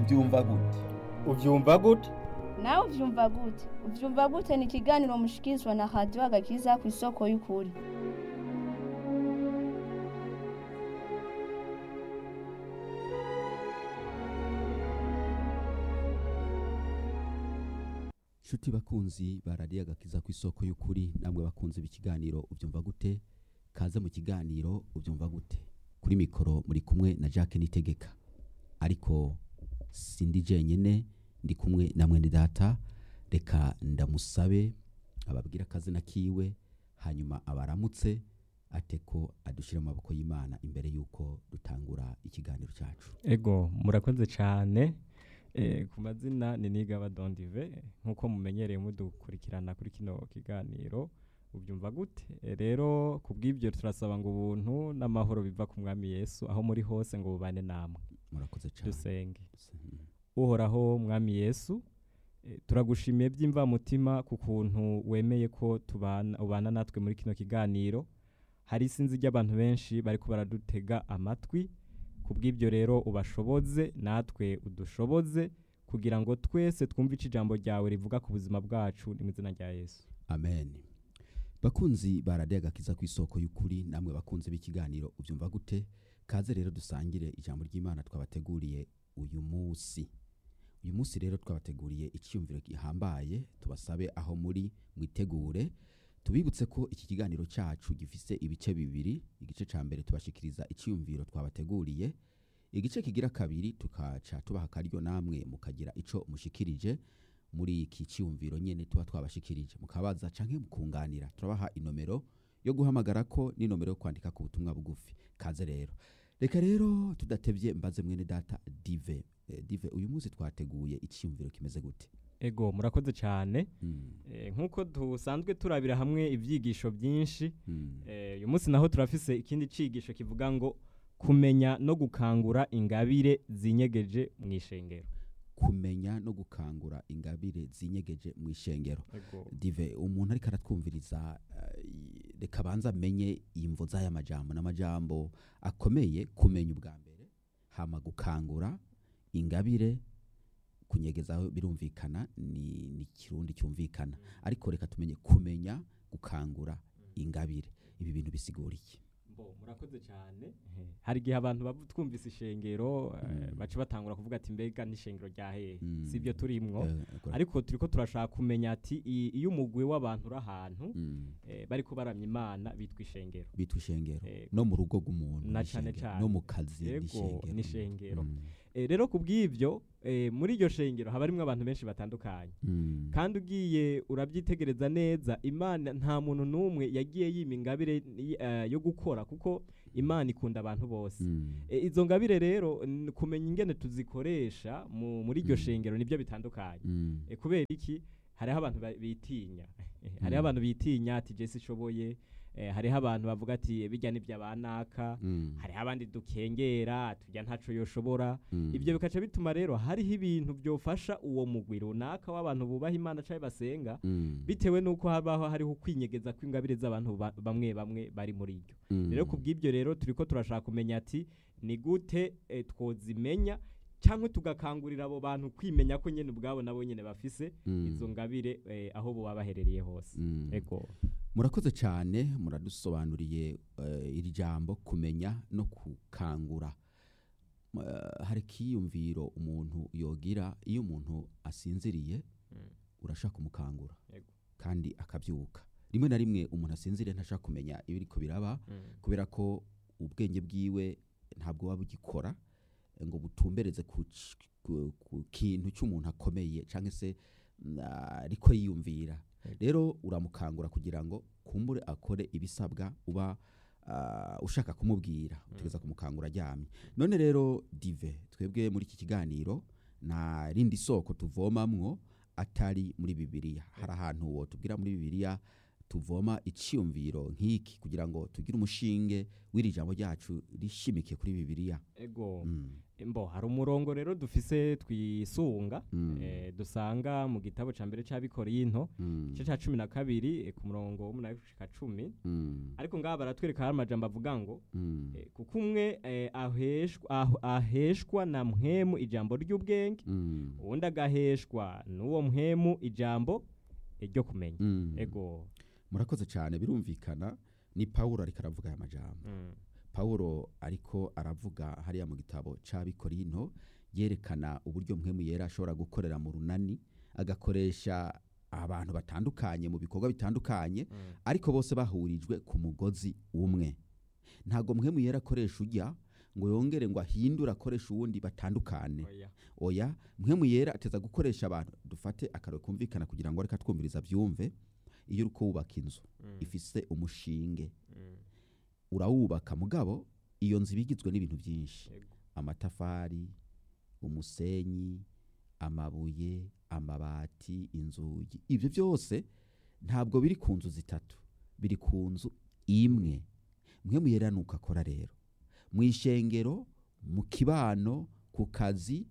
ubyumva gute ubyumva gute nawe ubyumva gute ubyumva gute ni ikiganiro mushikirizwa na radiyo agakiza ku isoko y'ukuri nshuti bakunzi baradiye agakiza ku isoko y'ukuri namwe bakunze ikiganiro ubyumva gute kaze mu kiganiro ubyumva gute kuri mikoro muri kumwe na Jacques Nitegeka ariko sindi jenyine ndi kumwe na mwene data reka ndamusabe ababwira akazina kiwe hanyuma abaramutse ate ko adushyira mu maboko y'imana imbere y'uko dutangura ikiganiro cyacu ego murakoze cyane Eh, ku mazina ni nigaba dondive nk'uko mumenyereye mudukurikirana kuri kino kiganiro ubyumva gute Eh, rero ku bw'ibyo turasaba ngo ubuntu n'amahoro biva ku mwami yesu aho muri hose ngo bubane namwe murakoze cyane dusenge Mm. uhoraho mwami yesu eh, turagushimiye by'imvamutima ku kuntu wemeye ko tubana ubana natwe muri kino kiganiro hari isinzi ry'abantu benshi bariko baradutega amatwi ku bw'ibyo rero ubashoboze natwe udushoboze kugira ngo twese twumve ico ijambo ryawe rivuga ku buzima bwacu ni mu izina rya yesu amen bakunzi baradiye agakiza ku isoko y'ukuri namwe bakunze b'ikiganiro ubyumva gute kaze rero dusangire ijambo ry'imana twabateguriye uyu munsi uyu munsi rero twabateguriye icyiyumviro gihambaye tubasabe aho muri mwitegure tubibutse ko iki kiganiro cyacu gifise ibice bibiri igice cya mbere tubashikiriza icyiyumviro twabateguriye igice kigira kabiri tukaca tubaha akaryo namwe mukagira ico mushikirije muri iki cyiyumviro nyene tuba twabashikirije mukabaza canke mukunganira turabaha inomero yo guhamagara ko n'inomero yo kwandika ku butumwa bugufi kaze rero reka rero tudatevye mbaze mwene data dive eh, dive uyu munsi twateguye icyiyumviro kimeze gute ego murakoze cyane mm. Eh, nk'uko dusanzwe turabira hamwe ibyigisho byinshi Mm. Eh, uyu munsi naho turafise ikindi cigisho kivuga ngo kumenya no gukangura ingabire zinyegeje mu ishengero kumenya no gukangura ingabire zinyegeje mu ishengero dive umuntu ariko aratwumviriza eh, i- reka abanza amenye imvo z'aya majambo n'amajambo akomeye kumenya ubwa mbere hama gukangura ingabire kunyegezaho birumvikana ni, ni kirundi cyumvikana ariko reka tumenye kumenya gukangura ingabire ibi bintu bisigura iki Bo, murakoze cyane hari igihe abantu bavu- twumvise ishengero eh, Mm. baca batangura kuvuga ati mbega n'ishengero rya hehe Mm. si ibyo turimwo Eh, kora- ariko turiko turashaka kumenya ati i- iyo umugwi w'abantu uri ahantu Mm. eh, bariko baramya imana bitwa ishengero bitwa ishengero Eh, no mu rugo rw'umuntu na ni cane ishengero, cane. no mu kazi Yego, ni ishengero ni ishengero. Mm. Eh, rero ku bw'ibyo eh, muri iryo shengero haba harimwo abantu benshi batandukanye Mm. kandi ugiye urabyitegereza neza imana nta muntu n'umwe yagiye yima ingabire y- eh, yo gukora kuko imana ikunda abantu bose Mm. E, izo ngabire rero n- kumenya ingene tuzikoresha mu- muri iryo Mm. shengero nibyo bitandukanye Mm. e, kubera iki hariho abantu ba- bitinya hariho Mm. abantu bitinya ati jesi ishoboye e, hariho abantu bavuga ati bijya n'ibya banaka Mm. hariho abandi dukengera tujya ntaco yoshobora Mm. ibyo bikaca bituma rero hariho ibintu byofasha uwo mugwi runaka w'abantu bubaha imana cyangwa basenga Mm. bitewe n'uko habaho hariho ukwinyegeza kw'ingabire z'abantu ba- bamwe bamwe bari muri iryo Mm. rero ku bw'ibyo rero turiko turashaka kumenya ati ni gute eh, twozimenya cyangwa tugakangurira abo bantu kwimenya ko nyine ubwabo nabo nyine bafise Mm. izo ngabire eh, aho boba baherereye hose Mm. ego murakoze cyane muradusobanuriye eh, iri jambo kumenya no gukangura Eh, hari ikiyumviro umuntu yogira iyo umuntu asinziriye Mm. urashaka kumukangura Yego. kandi akabyuka rimwe na rimwe umuntu asinziriye ntashaka kumenya ibiriko biraba kubera ko ubwenge bwiwe ntabwo buba bugikora eh, ngo butumbereze ku, c- ku, ku kintu cy'umuntu akomeye cyangwa se mm, ariko yiyumvira Yego. rero uramukangura kugira ngo kumbure akore ibisabwa uba ah, ushaka kumubwira utegeza kumukangura aryamye none rero dive twebwe muri iki kiganiro nta rindi soko tuvomamwo atari muri bibiliya hari ahantu wotubwira muri bibiliya tuvoma icyiyumviro nk'iki kugira ngo tugire umushinge w'iri jambo ryacu rishimikiye kuri bibiliya ego Mm. mbo hari umurongo rero dufise twisunga Mm. eh, dusanga mu gitabo ca mbere c'abikorinto Mm. igice ca cumi na kabiri eh, ku murongo w'umunani gushika cumi Mm. ariko ngaha baratwereka hari amajambo avuga ngo Mm. eh, kuko umwe eh, aheshwa, aho- aheshwa na mpwemu ijambo ry'ubwenge Mm. uwundi agaheshwa n'uwo mpwemu ijambo eh, ryo kumenya Mm. ego murakoze cyane birumvikana ni pawulo ariko aravuga aya majambo mm. pawulo ariko aravuga hariya mu gitabo c'abikorinto yerekana uburyo mpwemu yera ashobora gukorera mu runani agakoresha abantu batandukanye mu bikorwa bitandukanye Mm. ariko bose bahurijwe ku mugozi umwe ntabwo mpwemu yera akoresha ujya ngo yongere ngo ahindure akoresha uwundi batandukane Oya. oya mpwemu yera ateza gukoresha abantu dufate akararo kumvikana kugira ngo reka twumviriza byumve iyo uri kubaka inzu Mm. ifise umushinge Mm. urawubaka mugabo iyo nzu iba igizwe n'ibintu byinshi Ego. amatafari umusenyi amabuye amabati inzugi ibyo byose ntabwo biri ku nzu zitatu biri ku nzu imwe mwe muyera nuko akora rero mu ishengero mu kibano ku kazi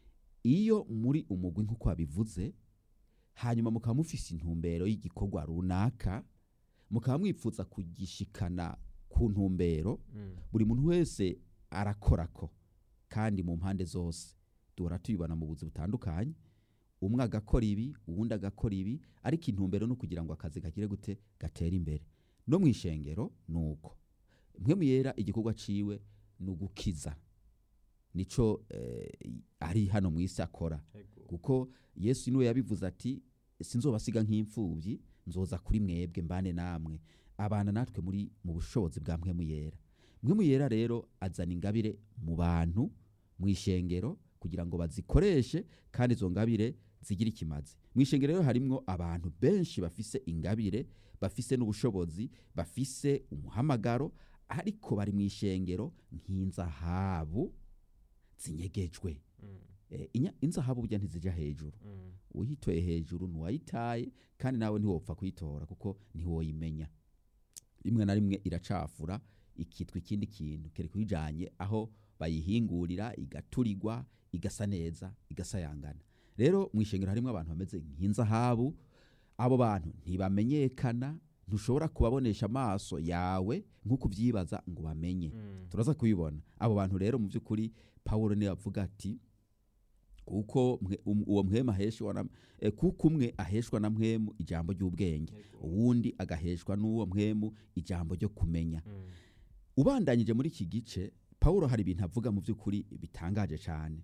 iyo muri umugwi nk'uko wabivuze hanyuma mukaba mufise intumbero y'igikorwa runaka mukaba mwipfuza kugishikana ku ntumbero Mm. buri muntu wese arakorako kandi mu mpande zose duhora tubibona mu buzi butandukanye umwe agakora ibi uwundi agakora ibi ariko intumbero no kugira ngo akazi kagire gute gatere imbere no mu ishengero ni uko mwe muyera igikorwa ciwe ni ugukiza nico eh, ari hano mu isi akora Ego. kuko yesu niwe yabivuze ati sinzobasiga nk'imfubyi nzoza kuri mwebwe mbane namwe abana natwe muri mu bushobozi bwa mpwemu yera mpwemu yera rero azana ingabire mu bantu mu ishengero kugira ngo bazikoreshe kandi izo ngabire zigire ikimazi mu ishengero rero harimwo abantu benshi bafise ingabire bafise n'ubushobozi bafise umuhamagaro ariko bari mu ishengero nk'inzahabu zinyegejwe Mm. Eh, inya- inzahabu burya ntizija hejuru Mm. uyitoye hejuru ntiwayitaye kandi nawe ntiwopfa kuyitora kuko ntiwoyimenya rimwe na rimwe iracafura ikitwa ikindi kintu kereka uyijanye aho bayihingurira igaturirwa igasa neza igasayangana rero mu ishengero harimo abantu bameze nk'inzahabu abo bantu ntibamenyekana ntushobora kubabonesha amaso yawe nk'uko ubyibaza ngo bamenye Mm. turaza kubibona abo bantu rero mu by'ukuri pawulo niwe avuga ati kuko mwe- um- uwo mwemu aheshwa na eh, kuko umwe aheshwa na mwemu ijambo ry'ubwenge Ego. uwundi agaheshwa n'uwo mwemu ijambo ryo kumenya Mm. ubandanyije muri iki gice pawulo hari ibintu avuga mu by'ukuri bitangaje cyane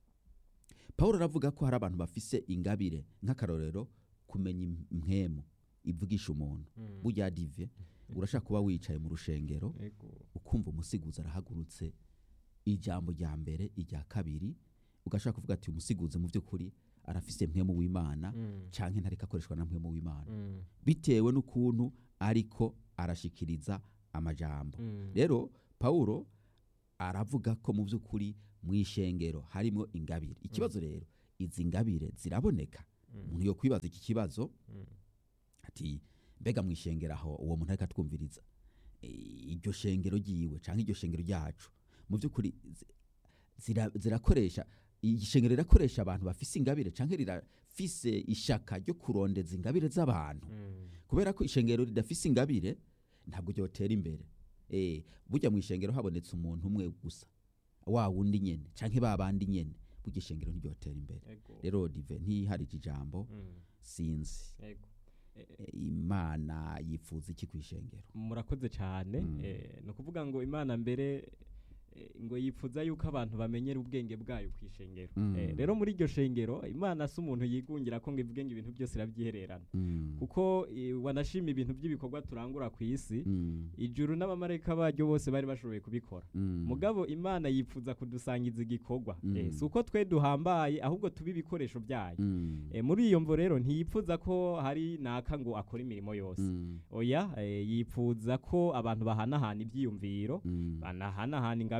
pawulo aravuga ko hari abantu bafise ingabire nk'akarorero kumenya im- impwemu ivugisha umuntu Mm. burya dive urashaka kuba wicaye mu rushengero Ego. ukumva umusiguzi arahagurutse ijambo rya mbere irya kabiri ugashaka kuvuga ati umusiguzi mu by'ukuri arafise mpwemu w'imana Mm. canke ntariko akoreshwa na mpwemu w'imana Mm. bitewe n'ukuntu ariko arashikiriza amajambo Mm. rero pawulo aravuga ko mu by'ukuri mu ishengero harimo ingabire ikibazo rero izi ngabire ziraboneka Mm. umuntu yo kwibaza iki kibazo Mm. ati mbega mu ishengero aho uwo muntu ariko atwumviriza e, iryo shengero ryiwe cyangwa iryo shengero ryacu mu by'ukuri zi- zira- zirakoresha ishengero rirakoresha abantu bafise ingabire cyangwa rirafise ishaka ryo kurondeza ingabire z'abantu Mm. kubera ko ishengero ridafise ingabire ntabwo ryotera imbere e, burya mu ishengero habonetse umuntu umwe gusa wa wundi nyene canke ba bandi nyene burya ishengero ntiryotera imbere Ego. rero dive ntiharije ijambo Mm. sinzi Ego. Eh, eh, E, imana yifuza iki ku ishengero murakoze cyane Mm. eh, ni ukuvuga ngo imana mbere eh, ngo yipfuza yuko abantu bamenyera ubwenge bwayo ku ishengero Mm. Eh, rero muri iryo shengero imana si umuntu yigungira ko ngo ivuge ngo ibintu byose irabyihererana Mm. kuko eh, wanashima ibintu by'ibikorwa turangura ku isi Mm. ijuru n'abamarayika baryo bose bari bashoboye kubikora Mm. mugabo imana yipfuza kudusangiza igikorwa Mm. Eh, si uko twe duhambaye ahubwo tuba ibikoresho byayo Mm. Eh, muri iyo mvo rero ntiyipfuza ko hari naka ngo akore imirimo yose Mm. oya eh, yipfuza ko abantu bahanahana ibyiyumviro Mm. banahanahana ingabire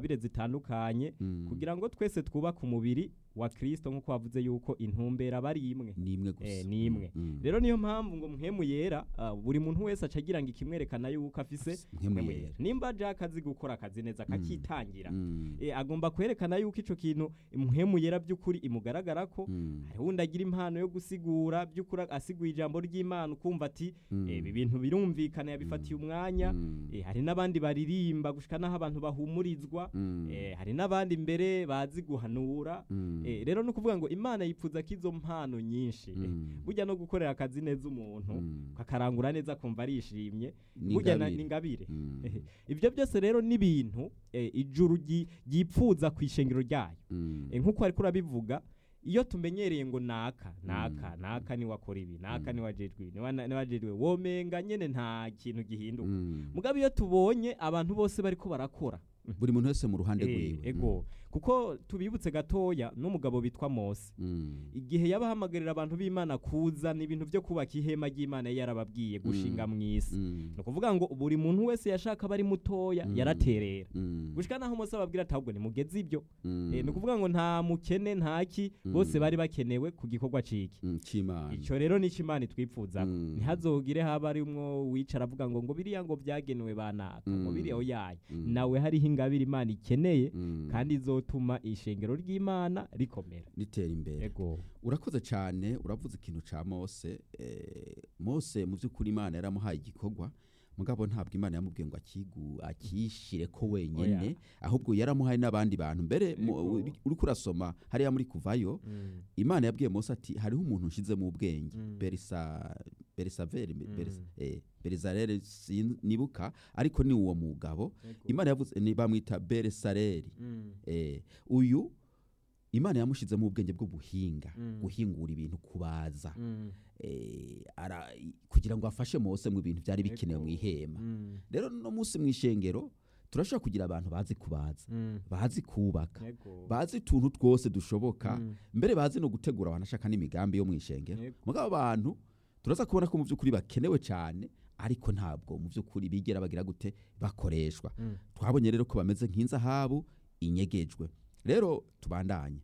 ngabire zitandukanye Mm. kugira ngo twese twubake umubiri wa Kristo nk'uko wavuze yuko intumbera bari imwe ni imwe gusa Eh, ni imwe. Mm. rero niyo mpamvu ngo mpwemu yera ah, buri muntu wese aca agira ngo ikimwerekana yuko afise mpwemu mpwemu yera. yera nimba Jack azi gukora akazi neza akakitangira Mm. eh, agomba kwerekana yuko ico kintu mpwemu yera by'ukuri imugaragara ko Mm. hari wundi agira impano yo gusigura by'ukuri asiguye ijambo ry'Imana ukumva ati Mm. eh, ibi bintu birumvikana yabifatiye umwanya Mm. eh, hari n'abandi baririmba gushika n'aho abantu bahumurizwa Mm. eh, hari n'abandi mbere bazi guhanura Mm. eh, rero ni ukuvuga ngo imana yipfuza ko izo mpano nyinshi eh, Mm. burya no gukorera akazi neza umuntu Mm. kakarangura neza akumva arishimye Ni burya na- ingabire. ni ingabire Mm. ibyo byose rero ni ibintu eh, ijuru ryi- ryipfuza ku ishengero ryayo Mm. Eh, nk'uko ariko urabivuga iyo tumenyereye ngo naka naka naka niwe akora ibi naka niwe ajejwe ibi niwe niwe ajejwe womenga nyene nta kintu gihinduka Mm. mugabo iyo tubonye abantu bose bariko barakora buri muntu wese mu ruhande Eh, rwiwe ego kuko tubibutse gatoya n'umugabo bitwa Mose Mm. igihe yabahamagarira abantu b'Imana kuzana ibintu byo kubaka ihema ry'Imana yari yarababwiye gushinga mu isi Mm. ni ukuvuga ngo buri muntu wese yashaka aba ari mutoya Mm. yaraterera Mm. gushika naho Mose ababwira ati ahubwo nimugeze ibyo Mm. Eh, ni ukuvuga ngo nta mukene ntaki bose Mm. bari bakenewe ku gikorwa ciki Mm. c'imana icyo rero ni Imana itwipfuza Mm. ntihazogire haba arimwo wicara avuga ngo ngo biriya ngo byagenewe banaka ngo Mm. biriya oyaye Mm. nawe hariho ingabire Imana ikeneye Mm. kandi izotuma ishengero ry'Imana rikomera ritera imbere ego urakoze cyane uravuze ikintu ca mose eh, mose mu by'ukuri imana yaramuhaye igikorwa mugabo ntabwo imana yamubwiye ngo akigu akishire ko wenyene Oya. ahubwo yaramuhaye n'abandi bantu mbere mu- Ego. uri- uriko urasoma hariya muri kuvayo imana yabwiye mose ati hariho umuntu nshize mu bwenge Mm. berisa berisaveri Mm. Beris- eh, berizarere sin- nibuka ariko ni uwo mugabo Ego. imana yavuze ni bamwita berisareri Mm. eh, uyu imana yamushizemo ubwenge bw'ubuhinga Mm. guhingura ibintu kubaza Mm. eh, ara, kugira ngo afashe mose mu bintu byari bikenewe mu Ego. ihema Mm. rero no munsi mu ishengero turashobora kugira abantu bazi kubaza Mm. bazi kubaka Ego. bazi utuntu twose dushoboka Mm. mbere bazi no gutegura abantu ashaka n'imigambi yo mu ishengero Ego. mugabo abantu turaza kubona ko mu by'ukuri bakenewe cyane ariko ntabwo mu by'ukuri bigera bagira gute bakoreshwa Mm. twabonye rero ko bameze nk'inzahabu inyegejwe rero tubandanye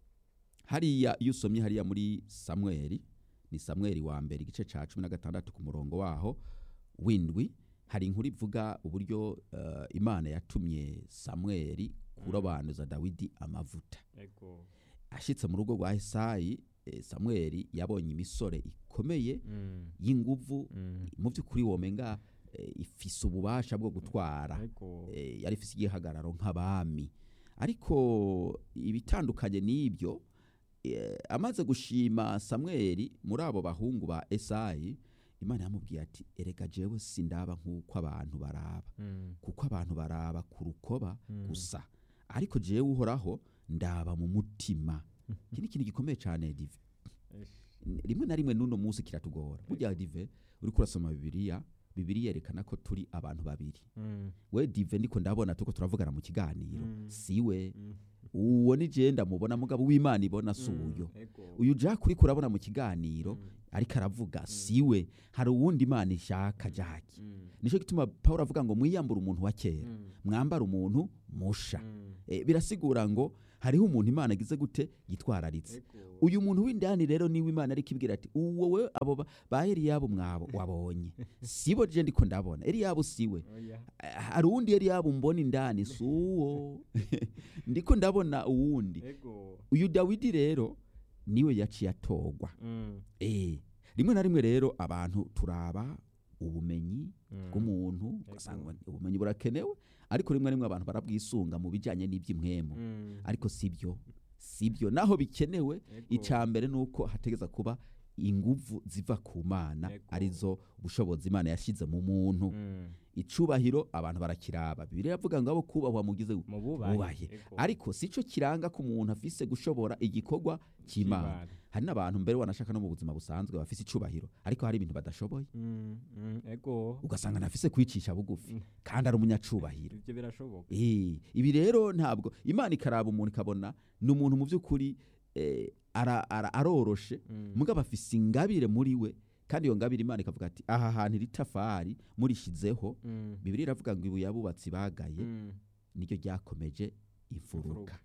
hariya iyo usomye hariya muri samweli ni samweli wa mbere igice cya cumi na gatandatu ku murongo waho windwi hari inkuru ivuga uburyo eh, imana yatumye samweli kurobanuza dawidi amavuta Ego. ashyitse mu rugo rwa esayi eh, samweli yabonye imisore ikomeye Mm. y'inguvu Mm. mu by'ukuri womenga eh, ifise ububasha bwo gutwara Ego. eh, yari ifise igihagararo nk'abami ariko ibitandukanye n'ibyo eh, amaze gushima samweli muri abo bahungu ba esayi imana yamubwiye ati erega jewe sindaba nk'uko abantu baraba Mm. kuko abantu baraba ku rukoba Mm. gusa ariko jewe uhoraho ndaba mu mutima iki ni ikintu gikomeye cyane dive Esh. rimwe na rimwe n'uno munsi kiratugora burya dive uriko urasoma bibiliya bibiliya yerekana ko turi abantu babiri Mm. we dive ndiko ndabona tuko turavugana mu kiganiro Mm. siwe Mm. uwo ni je ndamubona mugabo w'imana ibona si Mm. uyo Ego. uyu jack uriko urabona mu kiganiro Mm. ariko aravuga siwe hari uwundi imana ishaka jack Mm. nicyo gituma pawulo avuga ngo mwiyambure umuntu wa kera Mm. mwambare umuntu musha Mm. Eh, birasigura ngo hariho umuntu imana agize gute yitwararitse Ego. uyu muntu w'indani rero niwe imana ariko ibwira ati uwo we abo ba- ba eliyabo mwabo wabonye sibo je ndiko ndabona eliyabo siwe Oya. Eh, hari uwundi eliyabo mbona indani si uwo ndiko ndabona uwundi Ego. uyu dawidi rero niwe yaciye atogwa Mm. eh rimwe na rimwe rero abantu turaba ubumenyi Mm. bw'umuntu ugasanga ubumenyi burakenewe ariko rimwe na rimwe abantu barabwisunga mu bijyanye n'iby'imwemu Mm. ariko sibyo sibyo naho bikenewe Ego. icya mbere ni uko hategeza kuba inguvu ziva ku mana Ego. arizo ubushobozi imana yashyize mu muntu Mm. icubahiro abantu barakiraba bibiri iravuga ngo abo kubahwa mugize mu bubahe bubahe Ego. ariko si cyo kiranga ko umuntu afise gushobora igikorwa cy'imana Cy'Imana. hari n'abantu mbere wanashaka no mu buzima busanzwe bafise icubahiro ariko hari ibintu badashoboye Mm. Mm. Ego. ugasanga ntafise kwicisha bugufi kandi ari umunyacubahiro Ibyo birashoboka Eh, ibi rero ntabwo imana ikaraba umuntu ikabona ni umuntu mu by'ukuri eh, ara- ara- aroroshe Mm. mugabo afise ingabire muri we kandi iyo ngabire imana ikavuga ati aha hantu iri tafari murishizeho Mm. bibiri iravuga ngo ibuye abubatsi bagaye Mm. niryo ryakomeje imfuruka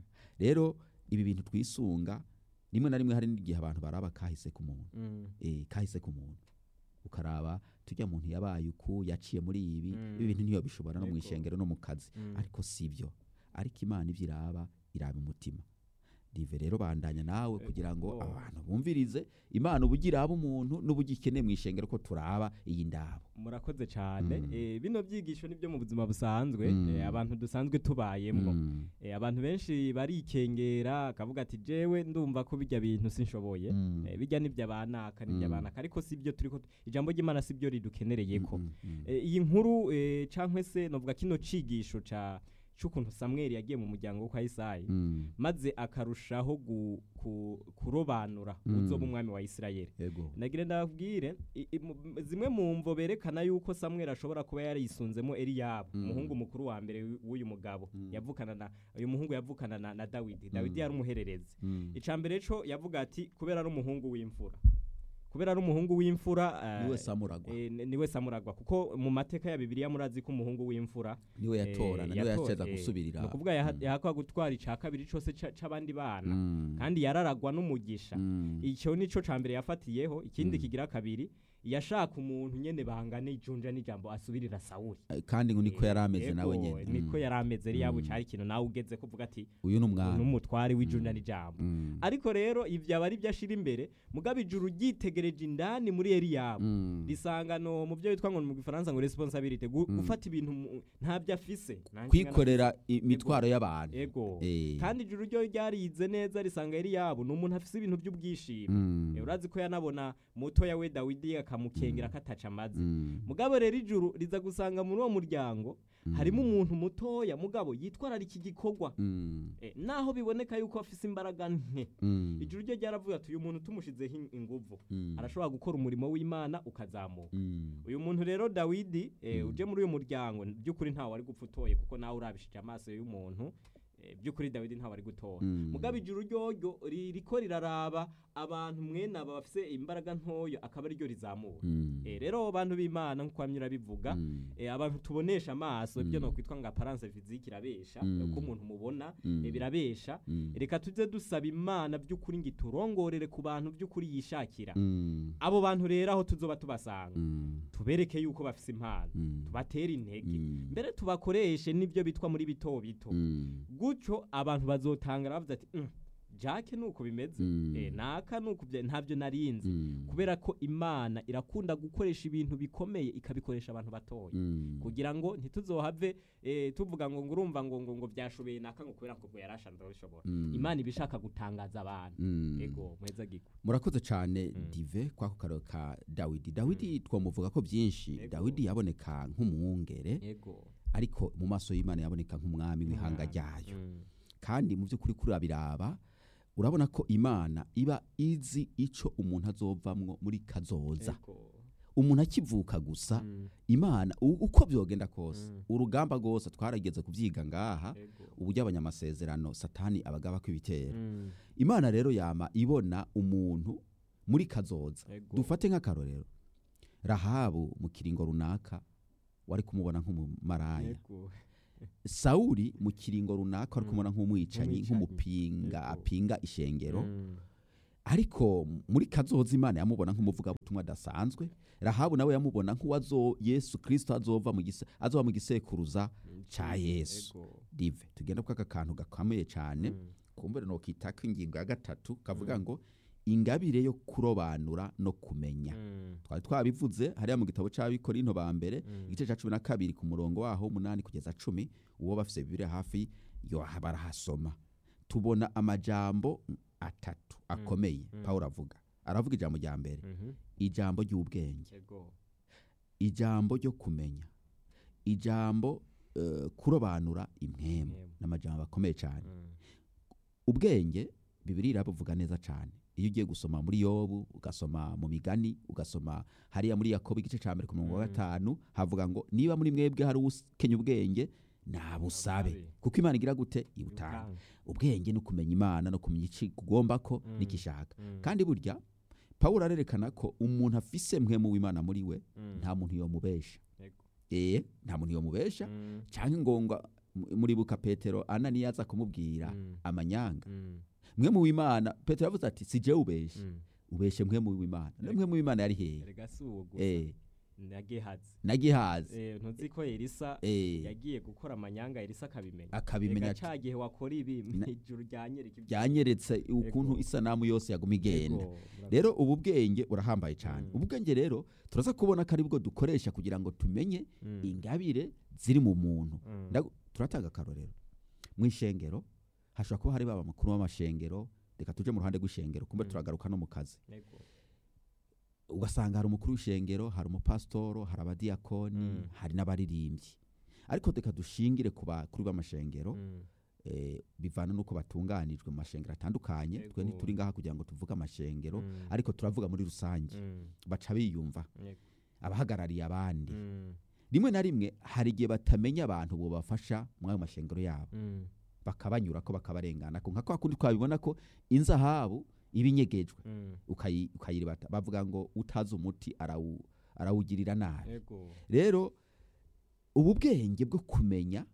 rero ibi bintu twisunga rimwe na rimwe hari n'igihe abantu baraba kahise ku muntu Mm. eh, kahise ku muntu ukaraba tujya muntu yabaye uku yaciye muri ibi Mm. ibi bintu niyo bishobora no mu Yego. ishengero no mu kazi Mm. ariko si byo ariko imana ibyo iraba iraba umutima rive rero bandanya nawe Ego. kugira ngo abantu bumvirize imana uburyo iraba umuntu n'uburyo ikeneye mu ishengero ko turaba iyi ndabo murakoze cyane Mm. Eh, bino byigisho nibyo mu buzima busanzwe Mm. eh, abantu dusanzwe tubayemwo Mm, Eh, abantu benshi barikengera akavuga ati jewe ndumva ko bijya bintu sinshoboye mm, Eh, bijya nibyo abanaka nibyo Mm. abanaka ariko si byo turiko ijambo ry'imana si byo ridukenereyeko mm, mm, Eh, iyi nkuru eh, cankwe se novuga kino cigisho ca c'ukuntu samweli yagiye mu muryango wo kwa isayi mm, maze akarushaho gu, ku, kurobanura Mm. uzoba umwami wa isirayeli yego nagira ndabwire i- i- mu- m- zimwe mu mvo berekana yuko samweli ashobora kuba yarisunzemo eliyabu Mm. umuhungu mukuru wa mbere w'u- w'uyu mugabo Mm. yavukana na uyu muhungu yavukana na, na dawidi dawidi Mm. yari umuhererezi Mm, ica mbere co yavuga ati kubera ari umuhungu w'imfura kubera ari umuhungu w'imfura eh, niwe samuragwa eh, ni- niwe samuragwa kuko mu mateka ya bibiliya murazi ko umuhungu w'imfura niwe eh, yatorana niwe yato- yaceza eh, gusubirira ni ukuvuga yaha- Mm, yahakwa gutwara ica kabiri cose ca- c'abandi bana mm, kandi yararagwa n'umugisha mm, icyo nico ca mbere yafatiyeho ikindi Mm. kigira kabiri yashaka umuntu nyene bangane ijunja n'ijambo asubirira sawuli eh, kandi ngo niko yari ameze Yego, nawe nyene niko Mm, yari ameze eliyabu Mm. cari ikintu nawe ugeze kuvuga ati uyu ni umwami n'umutware w'ijunja Mm. n'ijambo Mm, ariko rero ivyo aba ari byo ashira imbere mugabo ijuru ryitegereje indani muri eliyabu mm, risanga no mu byo bitwa ngo mu gifaransa ngo responsabilité gu- Mm. gufata ibintu mu- ntabyo afise Nanjye kwikorera imitwaro y'abantu ego Eh, kandi ijuru ryo ryarize neza risanga eliyabu ni umuntu afise ibintu by'ubwishimo mm, Eh, urazi ko yanabona mutoya we dawidi akamukengera ko ataca amazi mm, mugabo rero ijuru riza gusanga muri uwo muryango mm, harimo umuntu mutoya mugabo yitwararika iki gikorwa mm, Eh, naho biboneka yuko afise imbaraga nke mm, ijuru ryo ryaravuga ati uyu muntu tumushizeho in- inguvu mm, arashobora gukora umurimo w'imana ukazamuka mm, uyu muntu rero dawidi eh, Mm. uje muri uyu muryango by'ukuri ntawe ari gupfa utoye kuko nawe urabishije amaso y'umuntu eh, by'ukuri dawidi ntawe ari gutora mm, mugabo ijuru ryoryo ririko riraraba abantu mwene aba bafise imbaraga ntoyo akaba ariryo rizamura mm, Eh, rero abantu b'imana nk'uko bamwe urabivuga mm, eh, abantu tubonesha amaso ibyo Mm. nokwitwa ngo aparance physique irabesha Mm. uko umuntu mubona mm, eh, birabesha mm, reka tuze dusaba imana by'ukuri ngo iturongorere ku bantu by'ukuri yishakira mm, abo bantu rero aho tuzoba tubasanga mm, tubereke yuko bafise impano mm, tubatere intege mm, mbere tubakoreshe n'ibyo bitwa muri bito bito mm, gutyo abantu bazotangara bavuze ati "Mm, jake nuko bimeze Mm. eh, naka nuko bya- ntabyo narinzi mm, kubera ko imana irakunda gukoresha ibintu bikomeye ikabikoresha abantu batoya mm, kugira ngo ntituzohave eh, tuvuga ngo ngo urumva ngo ngo ngo byashobeye naka ngo kubera ko ngo yarashanze bishobora mm, imana iba ishaka gutangaza abantu mm. ego muheza gikwe murakoze cyane Mm. dive kwako karo ka dawidi dawidi twamuvuga ko byinshi Yego. dawidi yaboneka nk'umwungere ego ariko mu maso y'imana yaboneka nk'umwami w'ihanga ryayo Mm. kandi mu by'ukuri kuri abiraba urabona ko imana iba izi ico umuntu azovamwo muri kazoza Ego. umuntu akivuka gusa Mm. imana u- uko byogenda kose Mm. urugamba rwose twarageze kubyiga ngaha Ego. uburyo abanyamasezerano satani abagaba kw'ibitero Mm. imana rero yama ibona umuntu muri kazoza Ego. dufate nk'akarorero rahabu mu kiringo runaka wari kumubona nk'umumaraya Ego. sawuli mu kiringo runaka wari Mm. kumubona nk'umwicanyi Nk'umwicanyi. nk'umupinga Yego. apinga ishengero Mm. ariko muri kazoza imana yamubona nk'umuvugabutumwa adasanzwe rahabu nawe yamubona nk'uwazo yesu kirisito azova mu gise azova mu gisekuruza ca yesu Ego. dive tugenda kwaka kantu gakomeye cyane Mm. kumbure nokitako ingingo ya gatatu kavuga Mm. ngo ingabire yo kurobanura no kumenya Mm. twari twabivuze hariya mu gitabo cy'abikorinto ba mbere Mm. igice cya cumi na kabiri ku murongo waho umunani kugeza cumi uwo bafise bibiri hafi yo barahasoma tubona amajambo atatu akomeye Mm. pawulo avuga aravuga ijambo rya mbere Mhm. ijambo ry'ubwenge Ego. ijambo ryo kumenya ijambo eh, kurobanura impwemu Impwemu. n'amajambo akomeye cyane Mm. ubwenge bibiri irabuvuga neza cyane iyo ugiye gusoma muri yobu ugasoma mu migani ugasoma hariya muri yakobo igice cya mbere ku murongo wa Mm. gatanu havuga ngo niba muri mwebwe hari ukenya ubwenge nabusabe Nabusabe. kuko imana igira gute ibutanga Ibutanga. ubwenge no kumenya imana no kumenya iki ugomba ko Mm. n'ikishaka Mm. kandi burya pawulo arerekana ko umuntu afise mwemu w'imana muri we Mm. nta muntu yomubesha Ego. ee nta muntu yomubesha Mm. cyangwa ngo ngo M- muribuka petero ananiya aza kumubwira Mm. amanyanga Mm. mwe mu w'imana petero yavuze ati si jewe ubeshe Mm. ubeshe mwe mu w'imana no mwe mu w'imana yari hehe erega si uwo gusa eh na gehazi nagihaze Eh, ntuzi ko elisa eh yagiye gukora amanyanga elisa akabimenya akabimenya Erega ca gihe wakora ibi Na- mw'ijuru ryanyereka ibyo- byanyeretse ukuntu Ego. isanamu yose yaguma igenda Ego, murakoze. rero ubu bwenge burahambaye cyane Mm. ubu bwenge rero turaza kubona ko ari bwo dukoresha kugira ngo tumenye Mm. ingabire ziri mu muntu Mm. Ndagu- turatanga akarorero mu ishengero hashobora kuba hari baba mukuru w'amashengero reka tuje mu ruhande rw'ishengero kumbe Mm. turagaruka no mu kazi Ego. ugasanga hari umukuru w'ishengero hari umupasitoro hari abadiyakoni Mm. hari n'abaririmbyi ariko reka dushingire ku bakuru b'amashengero Mm. eh, bivana n'uko batunganijwe mu mashengero atandukanye twe Ego. ntituri ngaha kugira ngo tuvuge amashengero Mm. ariko turavuga muri rusange Mm. baca biyumva Ego. abahagarariye abandi Mm. rimwe na rimwe hari igihe batamenya abantu bobafasha muri ayo mashengero yabo Mm. bakabanyura ko bakabarengana ko nka kwa kundi twabibona ko inzahabu iba inyegejwe Mm. ukayi- ukayiribata bavuga ngo utazi umuti arawu, arawugirira nabi Ego. rero ubu bwenge bwo kumenya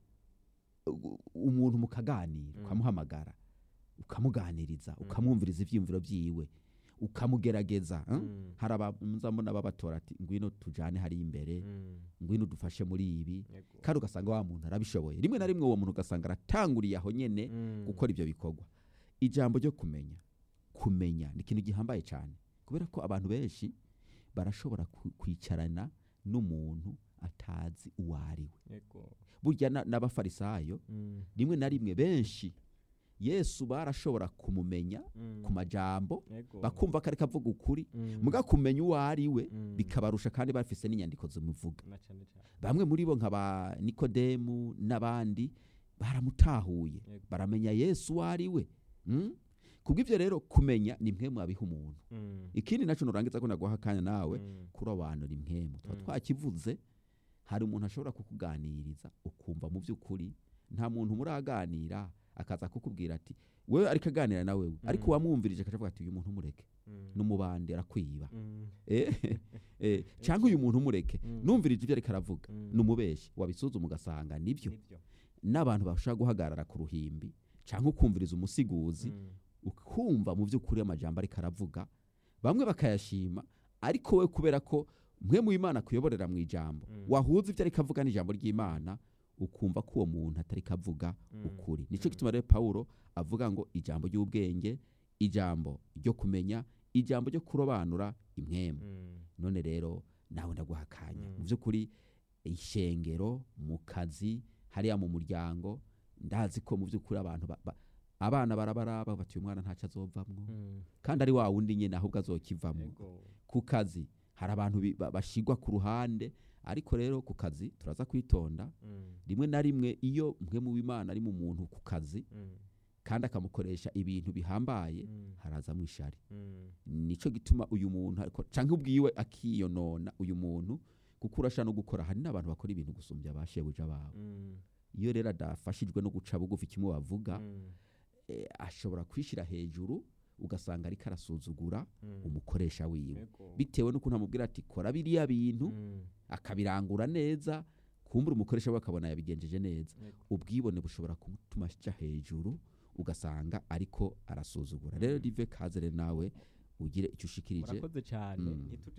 u- umuntu mukaganira Mm. ukamuhamagara ukamuganiriza ukamwumviriza ibyiyumviro byiwe ukamugerageza eh? Mm. hari abamuzambona babatora ati ngwino tujane hari imbere Mm. ngwino dufashe muri ibi Ego. kandi ugasanga wa muntu arabishoboye rimwe na rimwe uwo muntu ugasanga aratanguriye aho nyene Mm. gukora ibyo bikorwa ijambo ryo kumenya kumenya ni ikintu gihambaye cyane kubera ko abantu benshi barashobora ku- kwicarana n'umuntu atazi uwo ari we Ego. burya na- n'abafarisayo Mm. rimwe na rimwe benshi yesu barashobora kumumenya Mm. ku majambo Ego. bakumva ko ariko avuga ukuri Mm. muga kumenya uwo ari we Mm. bikabarusha kandi bafise n'inyandiko zimuvuga Na cane cane. bamwe muri bo nka ba nikodemu n'abandi baramutahuye Yego. baramenya yesu uwo ari we Mm? kubw'ibyo rero kumenya ni mwe mwabiha umuntu Mm. ikindi nacyo nurangiza ko naguha akanya nawe Mm. kurobanura impwemu tuba Mm. twakivuze hari umuntu ashobora kukuganiriza ukumva mu by'ukuri nta muntu muraganira akaza kukubwira ati wewe ariko aganira na wewe ariko Mm. wamwumvirije akavuga ati uyu muntu mureke Mm. n'umubandi arakwiba Mm. Eh, eh, cyangwa uyu muntu mureke Mm. numvirije ibyo ariko aravuga Mm. n'umubeshi wabisuzuma ugasanga nibyo Nivyo. n'abantu bashobora guhagarara ku ruhimbi cyangwa ukumviriza umusiguzi Mm. ukumva mu by'ukuri amajambo ariko aravuga bamwe bakayashima ariko we kubera ko mwe mu imana kuyoborera mu ijambo Mm. wahuza ibyo ariko avuga n'ijambo ry'imana ukumva ko uwo muntu atari kavuga Mm. ukuri nicyo Mm. gituma rero pawulo avuga ngo ijambo ry'ubwenge ijambo ryo kumenya ijambo ryo kurobanura impwemu Mm. none rero nawe ndaguha akanya Mm. mu by'ukuri ishengero mu kazi hariya mu muryango ndazi ko mu by'ukuri abantu ba- ba- abana barabaraba bati uyu mwana ntacyo azovamwo Mm. kandi ari wa wundi nyine ahubwo azokivamo Ego. ku kazi hari abantu bi- ba- bashigwa ku ruhande ariko rero ku kazi turaza kwitonda Mm. rimwe na rimwe iyo mwe mu bimana ari mu muntu ku kazi Mm. kandi akamukoresha ibintu bihambaye Mm. harazamo ishari Mm. nico gituma uyu muntu ariko canke ubwiwe akiyonona uyu muntu kuko urasha no gukora hari n'abantu bakora ibintu gusumbya abashebuja babo Mm. iyo rero adafashijwe no guca bugufi kimwe bavuga Mm. eh, ashobora kwishira hejuru ugasanga ariko arasuzugura Mm. umukoresha wiwe Ego. bitewe n'ukuntu amubwira ati kora biriya bintu Mm. akabirangura neza kumbura umukoresha we akabona yabigenjeje neza Ego. ubwibone bushobora kumutuma aja hejuru ugasanga ariko arasuzugura rero Mm. rive kaze rero nawe ugire icyo ushikirije murakoze cyane Mm. ntituja